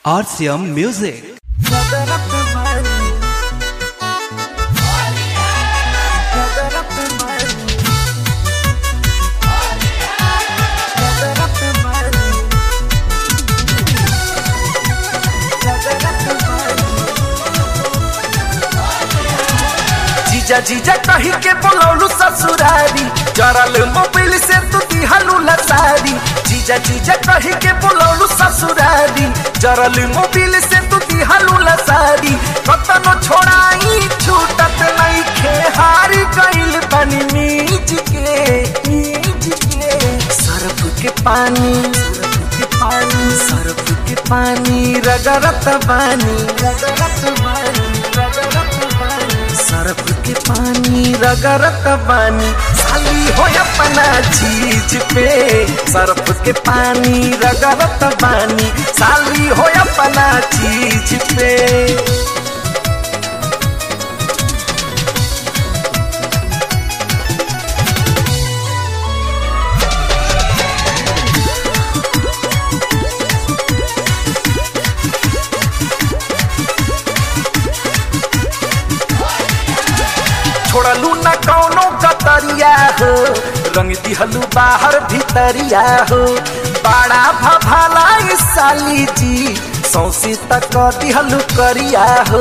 RCM Music. जीजा जीजा कही के बोलौलू ससुरारी जरल मोबिल से तू दिहलू लसारी जीजा जीजा कही के बोलौलू ससुरारी जरल मोबिल से तू दिहलू लसारी कतनो छोड़ाई छूटत नहीं खे हारी गइल बनी मीज के मीज के सरफ के पानी सरफ के पानी सरफ के पानी रगरत बानी रगरत बानी रगरत बानी सरफ के पानी रगरत बानी साली हो अपना चीज पे सरफ के पानी रगरत बानी साली हो अपना चीज पे छोड़लू न कौनो कतरिया हो रंग दिहलू बाहर भीतरिया हो बड़ा भभाला इस साली जी सौसी तक दिहलू करिया हो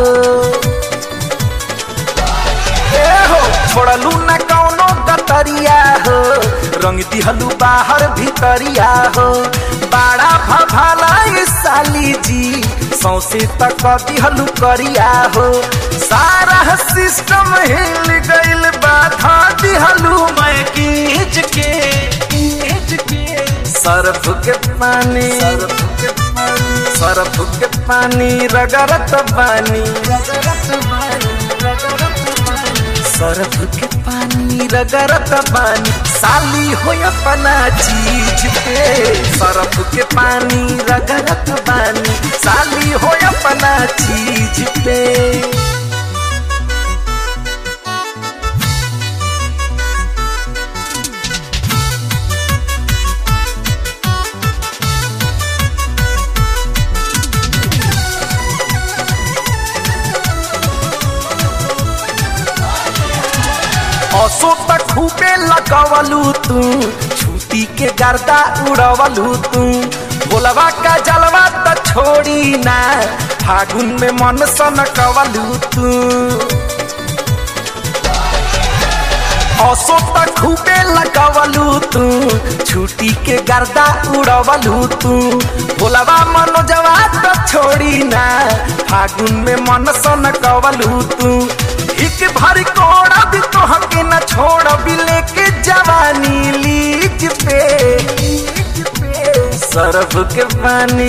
ए हो छोड़लू न कौनो कतरिया हो रंग दिहलू बाहर भीतरिया हो बड़ा भभाला इस साली जी सौसे तक दिहलू करिया हो सारा सिस्टम हिल गइल बाधा दिहलू मैं कीच के कीच के सरफ के पानी सरफ के पानी सरफ के पानी रगरत बानी रगरत बानी रगरत बानी सरफ के पानी रगरत बानी साली हो अपना चीज पे सरफ के पानी रगरत बानी साली हो अपना चीज पे असो तक खूबे लगवलू तू छुट्टी के गर्दा उड़वलू तू बोलवा का जलवा त छोड़ी ना फागुन में मन सन कवलू तू असो तक खूबे लगवलू तू छुट्टी के गर्दा उड़वलू तू बोलवा मनोजवा त छोड़ी ना फागुन में मन सन कवलू तू एक भर कोड़ा भी तो हके न छोड़ भी लेके जवानी लीज पे लीज पे सरफ के पानी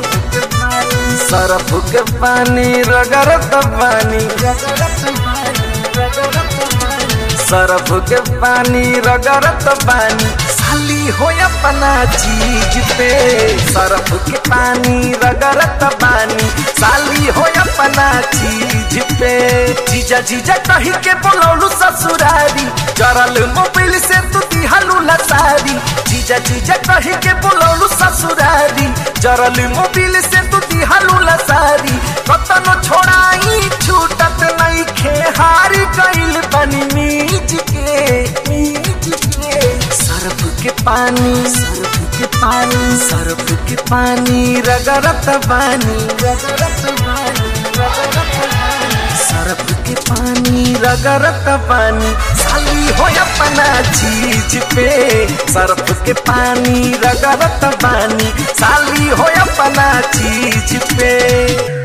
सरफ के पानी रगरत पानी रगरत पानी रगरत पानी सरफ के पानी रगरत पानी साली हो अपना चीज पे सरफ के पानी रगरत पानी साली हो अपना चीज पे जीजा जीजा कही के बोलौलू ससुरारी जरल मोबिल से तू दिहलू लसारी जीजा जीजा कही के बोलौलू ससुरारी जरल मोबिल से तू दिहलू लसारी कतनो छोड़ाई छूटत नहीं खे हारी गइल बनी मीज के मीज के सरफ के पानी सरफ के पानी सरफ के पानी रगरत बानी रगरत बानी रगरत बानी सरफ के पानी रगरत पानी साली हो अपना चीज पे सरफ के पानी रगरत पानी साली हो अपना चीज पे